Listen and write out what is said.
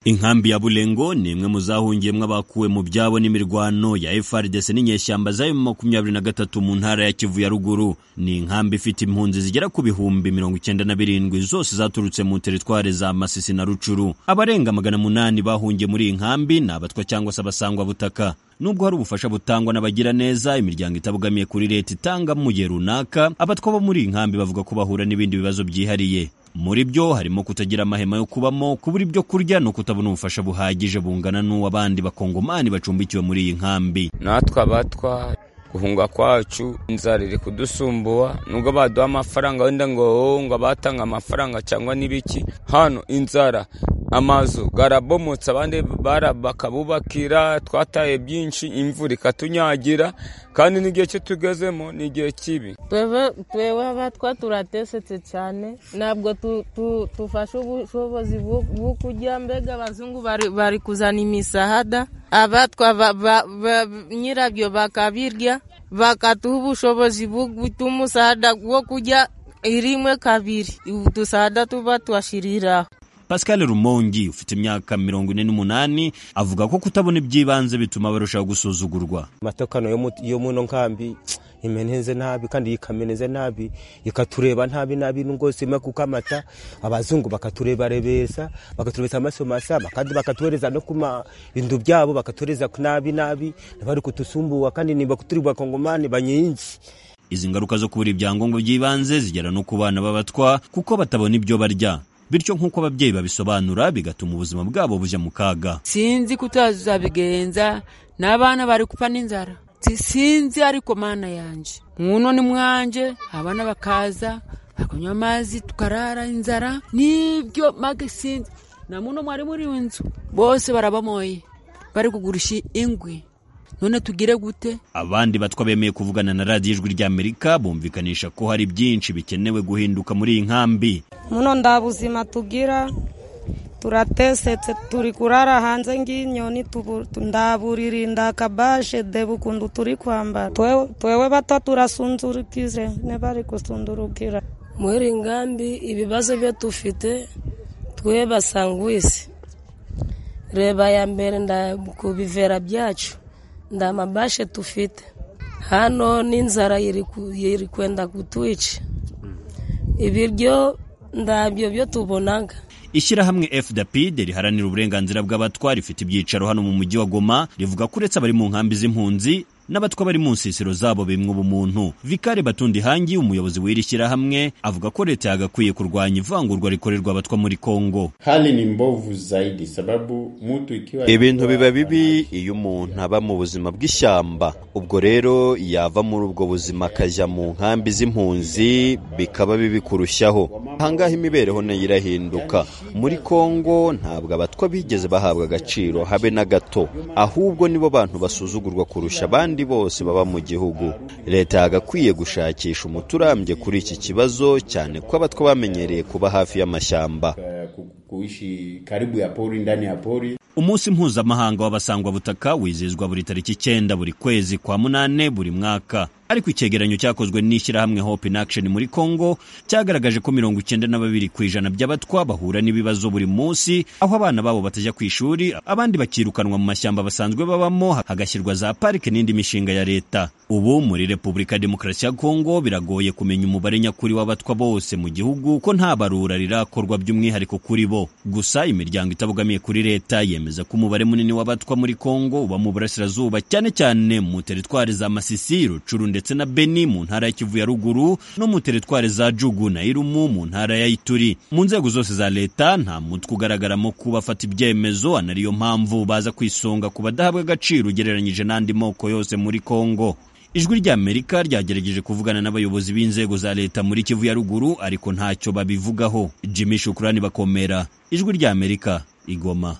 inkambi ya bulengo ni imwe mu zahungiyemo abakuwe mu byabo n'imirwano ya FARDC n'inyeshyamba zayo mu makumyabiri na gatatu mu ntara ya Kivu ya ruguru ni inkambi ifite impunzi zigera ku bihumbi mirongo icyenda na birindwi zose zaturutse mu teritware za Masisi na Rucuru abarenga magana munani bahungiye muri iyi nkambi ni abatwa cyangwa se abasangwa butaka nubwo hari ubufasha butangwa n'abagira neza imiryango itabogamiye kuri leta itanga mu gihe runaka abatwa bo muri iyi nkambi bavuga ko bahura n'ibindi bibazo byihariye muri byo harimo kutagira amahema yo kubamo kubura ibyo kurya no kutabona ubufasha buhagije bungana n'uw'abandi bakongomani bacumbikiwe muri iyi nkambi natwe abatwa guhunga kwacu inzara iri kudusumbuwa nubwo baduha amafaranga wenda ngo ngo abatanga amafaranga cyangwa n'ibiki hano inzara amazu garabomotse abandi bakabubakira twataye byinshi imvura ikatunyagira kandi n'igihe cyo tugezemo ni igihe kibi twewe abatwa turatesetse cyane ntabwo tufashe ubushobozi bwo kurya mbega abazungu bari kuzana imisahada abatwa nyirabyo bakabirya bakatuha ubushobozi butuma umusahada wo kurya rimwe kabiri udusahada tuba twashiriraho Pascal Rumongi ufite imyaka mirongo ine n'umunani avuga ko kutabona iby'ibanze bituma barushaho gusuzugurwa amatekano yo muno nkambi imeneze nabi kandi ikameneze nabi ikatureba nabi nabi nubwo sima kuko amata abazungu bakaturebarebesa bakatureza amaso masaba kandi bakatuhereza no kuma bintu byabo bakatureza nabi nabi bari kutusumbuwa kandi niba kuturi bakongomani banyinshi izi ngaruka zo kubura ibyangombwa by'ibanze zigera no ku bana b'abatwa kuko batabona ibyo barya bityo nk'uko ababyeyi babisobanura bigatuma ubuzima bwabo bujya mu kaga sinzi kutazabigenza n'abana bari gupfa n'inzara sinzi ariko mana yanjye nkuno ni mwanje abana bakaza bakanywa amazi tukarara inzara n'ibyo mage sinzi na muno mwari muri iyo nzu bose barabamoye bari kugurisha ingwi none tugire gute abandi batwa bemeye kuvugana na radiyo ijwi rya amerika bumvikanisha ko hari byinshi bikenewe guhinduka muri iyi nkambi muno nda buzima tugira turatesetse turi kurara hanze nk'inyoni ndaburiri ndakabashe deba ukuntu turi kwambara twewe bato turasunzurukize n'abari gusundurukira muri nkambi ibibazo byo dufite twe basangwisi reba ya mbere ku bivera byacu nda mabashe tufite hano n'inzara iri kwenda kutwica ibiryo ndabyo byo tubonaga ishyirahamwe fdp riharanira uburenganzira bw'abatwa rifite ibyicaro hano mu mujyi wa goma rivuga ko uretse abari mu nkambi z'impunzi n'abatwa bari mu nsisiro zabo bimwe ubumuntu vikare batundi hangi umuyobozi w'iri shyirahamwe avuga ko leta yagakwiye kurwanya ivangurwa rikorerwa abatwa muri kongo hali ni mbovu zaidi sababu mutu ikiwa ibintu biba bibi iyo umuntu aba mu buzima bw'ishyamba ubwo rero yava muri ubwo buzima akajya mu nkambi z'impunzi bikaba bibi kurushaho ahangaha imibereho nayo irahinduka muri kongo ntabwo abatwa bigeze bahabwa agaciro habe na gato ahubwo nibo bantu basuzugurwa kurusha abandi bose baba mu gihugu leta yagakwiye gushakisha umuti urambye kuri iki kibazo cyane ko abatwa bamenyereye kuba hafi y'amashyamba umunsi mpuzamahanga w'abasangwabutaka wizihizwa buri tariki icyenda buri kwezi kwa munane buri mwaka ariko icyegeranyo cyakozwe n'ishyirahamwe hope in action muri congo cyagaragaje ko mirongo icyenda na babiri ku ijana by'abatwa bahura n'ibibazo buri munsi aho abana babo batajya ku ishuri abandi bakirukanwa mu mashyamba basanzwe babamo hagashyirwa za parike n'indi mishinga ya leta ubu muri repubulika ya demokarasi ya congo biragoye kumenya umubare nyakuri w'abatwa bose mu gihugu ko nta barura rirakorwa by'umwihariko kuri bo gusa imiryango itabogamiye kuri leta yemeza ko umubare munini w'abatwa muri congo uba mu burasirazuba cyane cyane mu teritwari za masisi rucuru ndetse ndetse na Beni mu ntara ya Kivu ya ruguru no mu teritwari za Jugu na Irumu mu ntara ya Ituri mu nzego zose za leta nta mutwe ugaragaramo kuba afata ibyemezo anariyo mpamvu baza kwisonga ku badahabwa agaciro ugereranyije n'andi moko yose muri Kongo ijwi rya Amerika ryagerageje kuvugana n'abayobozi b'inzego za leta muri Kivu ya ruguru ariko ntacyo babivugaho Jimmy Shukrani bakomera ijwi rya Amerika igoma